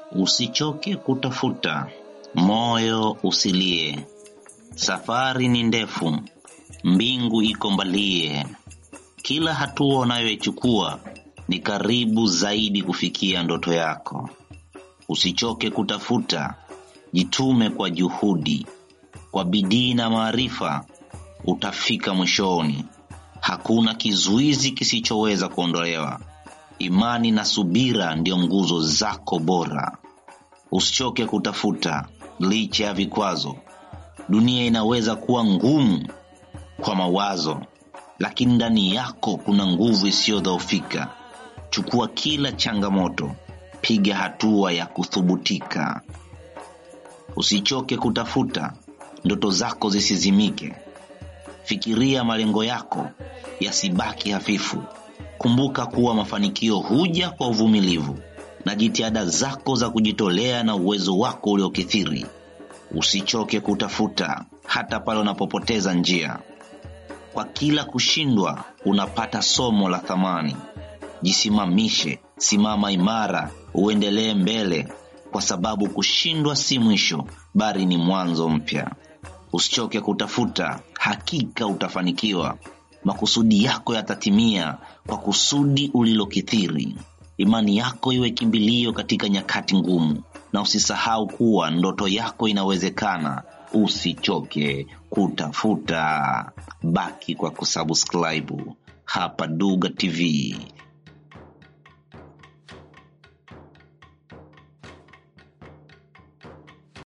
Usichoke kutafuta, moyo usilie. Safari ni ndefu, mbingu iko mbalie. Kila hatua unayoichukua ni karibu zaidi kufikia ndoto yako. Usichoke kutafuta, jitume kwa juhudi, kwa bidii na maarifa, utafika mwishoni. Hakuna kizuizi kisichoweza kuondolewa. Imani na subira ndio nguzo zako bora. Usichoke kutafuta licha ya vikwazo. Dunia inaweza kuwa ngumu kwa mawazo, lakini ndani yako kuna nguvu isiyodhoofika. Chukua kila changamoto, piga hatua ya kuthubutika. Usichoke kutafuta, ndoto zako zisizimike. Fikiria malengo yako yasibaki hafifu. Kumbuka kuwa mafanikio huja kwa uvumilivu na jitihada zako za kujitolea na uwezo wako uliokithiri. Usichoke kutafuta hata pale unapopoteza njia. Kwa kila kushindwa unapata somo la thamani. Jisimamishe, simama imara, uendelee mbele, kwa sababu kushindwa si mwisho, bali ni mwanzo mpya. Usichoke kutafuta, hakika utafanikiwa. Makusudi yako yatatimia kwa kusudi ulilokithiri. Imani yako iwe kimbilio katika nyakati ngumu, na usisahau kuwa ndoto yako inawezekana. Usichoke kutafuta, baki kwa kusubscribe hapa Duga TV.